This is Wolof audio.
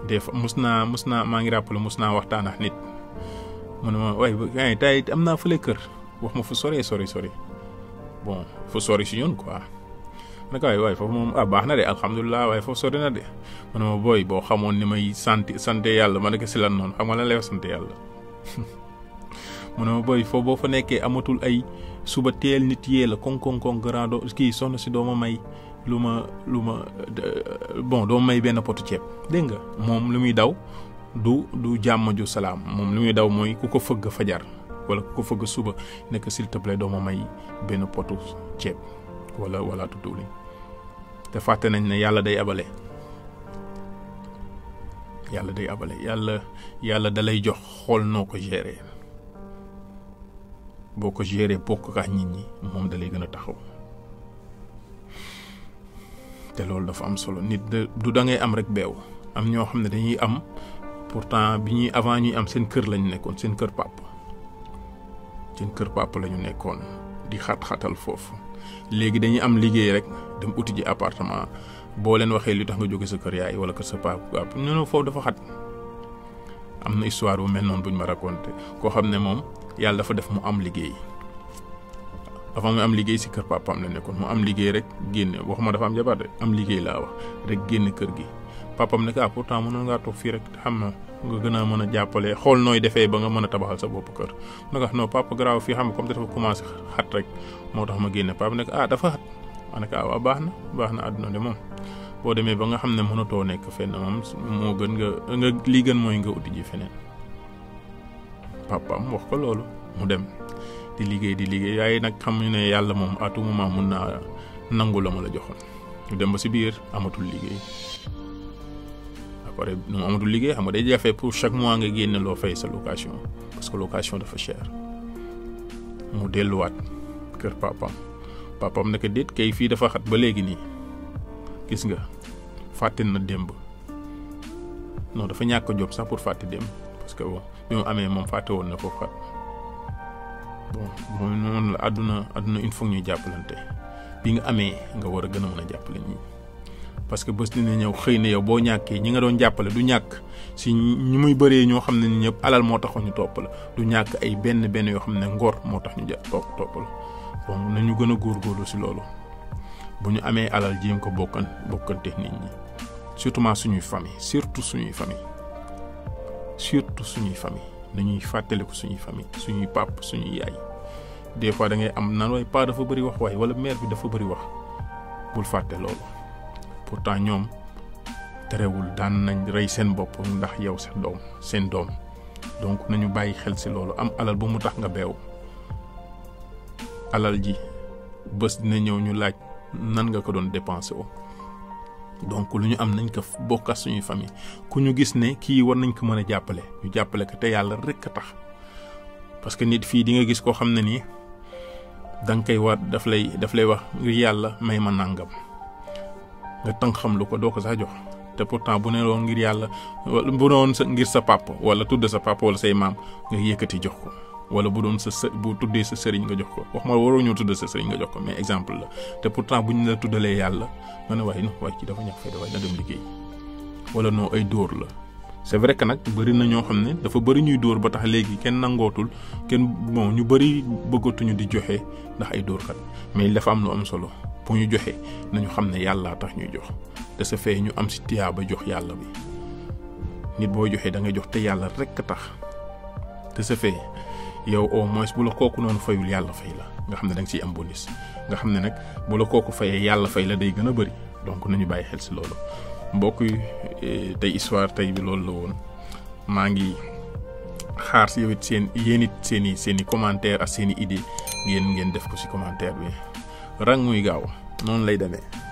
des fois mus naa mus naa maa ngi rappelé mus naa waxtaan ak nit mu ne ma waaye tey am naa fële kër wax ma fu sori sori sori bon fu sori si ñun quoi. nag waaye waaye foofu moom ah baax na de alhamdulilah waaye foofu sori na de mu ne ma booy boo xamoon ni may sant sant yàlla ma ne ko si lan noonu xam nga lan lay wax sant yàlla mu ne ma booy foofu boo fa nekkee amatul ay suba teel nit yee la koŋ koŋ koŋ grand do kii soxna si doo ma may lu ma lu ma bon doo ma may benn potu ceeb dégg nga moom lu muy daw du du jàmm ju salaam moom lu muy daw mooy ku ko fëgg fajar wala ku ko fëgg suba nekk s'il te plaît doo ma may benn potu ceeb. wala wala tudduli te fàtte nañ ne yàlla day abale yàlla day abale yàlla yàlla da lay jox xool noo ko gérer boo ko gérer bokk kaa nit ñi moom da lay gën a taxaw te loolu dafa am solo nit du da ngay am rek beew am ñoo xam ne dañuy am pourtant bi ñuy avant ñuy am seen kër lañu nekkoon seen kër pàpp seen kër pàpp la ñu nekkoon di xat-xatal foofu léegi dañuy am liggéey rek dem uti ji appartement boo leen waxee li tax nga jóge sa kër yaay wala kër sa papa ñu ne foofu dafa xat am na histoire bu mel noonu buñ ma raconté koo xam ne moom yàlla dafa def mu am liggéey avant mu am liggéey si kër papaam la nekkoon mu am liggéey rek génne waxuma dafa am jabar de am liggéey laa wax rek génn kër gi papam ne ah pourtant mënoon ngaa toog fii rek xam na nga gën a mën a jàppale xool nooy defee ba nga mën a tabaxal sa bopp kër mu ne ko non papa garaaw fii xam nga comme dafa commencé xat rek moo tax ma génne papa ne ko ah dafa xat ma ne ko ah waaw baax na baax na àdduna de moom boo demee ba nga xam ne mënatoo nekk fenn moom moo gën nga nga lii gën mooy nga uti ji feneen papam wax ko loolu mu dem di liggéey di liggéey waaye nag xam ne yàlla moom à tout moment mun naa nangu la ma la joxoon ñu dem ba si biir amatul liggéey. pare nu mu amatul liggéey xam nga day jafe pour chaque mois nga génne loo fay sa location parce que location dafa cher mu delluwaat kër papam papam ne ko déet kay fii dafa xat ba léegi nii gis nga fàtte na démb non dafa ñàkk job sax pour fàtte démb parce que bon bi mu amee moom fàtte woon na foofu xat bon moom noonu la àdduna àdduna il faut ñuy jàppalante bi nga amee nga war a gën a mën a jàppale ñi parce que bés dina ñëw xëy na yow boo ñàkkee ñi nga doon jàppale du ñàkk si ñi muy bëree ñoo xam ne ni ñëpp alal moo taxoon ñu topp la du ñàkk ay benn benn yoo xam ne ngor moo tax ñu ja topp topp la bon nañu gën a góorgóorlu si loolu bu ñu amee alal jéem ko bokkan bokkante nit ñi surtout suñuy famille surtout suñuy famille surtout suñuy famille nañuy fàttaliku suñuy famille suñuy pap suñuy yaay des fois da ngay am nan waaye pa dafa bëri wax waaye wala mère bi dafa bëri wax bul fàtte loolu pourtant ñoom terewul daan nañ rey seen bopp ndax yow seen doom seen doom donc nañu bàyyi xel si loolu am alal bu mu tax nga beew alal ji bés dina ñëw ñu laaj nan nga ko doon dépensé o donc lu ñu am nañ ko bokkas suñuy famille ku ñu gis ne kii war nañ ko mën a jàppale ñu jàppale ko te yàlla rek a tax parce que nit fii di nga gis koo xam ne nii da nga koy war daf lay daf lay wax ngir yàlla may ma nàngam nga tënk xam lu ko doo ko sax jox te pourtant bu ne woon ngir yàlla bu doon sa ngir sa papa wala tudd sa papa wala say maam nga yëkkati jox ko wala bu doon sa së bu tuddee sa sëriñ nga jox ko wax ma waroo ñëw tudd sa sëriñ nga jox ko mais exemple la te pourtant bu ñu la tuddalee yàlla nga ne waaye no waaye kii dafa ñàkk fay dafay na dem liggéey wala noo ay dóor la c'est vrai que nag bëri na ñoo xam ne dafa bëri ñuy dóor ba tax léegi kenn nangootul kenn bon ñu bëri bëggatuñu di joxe ndax ay dóorkat mais dafa am lu am solo pour ñu joxe nañu xam ne yàllaa tax ñuy jox de ce fait ñu am si tiyaa ba jox yàlla bi nit boo joxee da nga jox te yàlla rek a tax de ce fait yow au moins bu la kooku noonu fayul yàlla fay la nga xam ne da nga siy am bonus nga xam ne nag bu la kooku fayee yàlla fay la day gën a bëri donc nañu bàyyi xel si loolu mbokk yi tey histoire tey bi loolu la woon maa ngi xaar si yow it seen yéen it seen i seen i commentaire ak seen i idée ngeen ngeen def ko si commentaire bi rang muy gaaw noonu lay demee.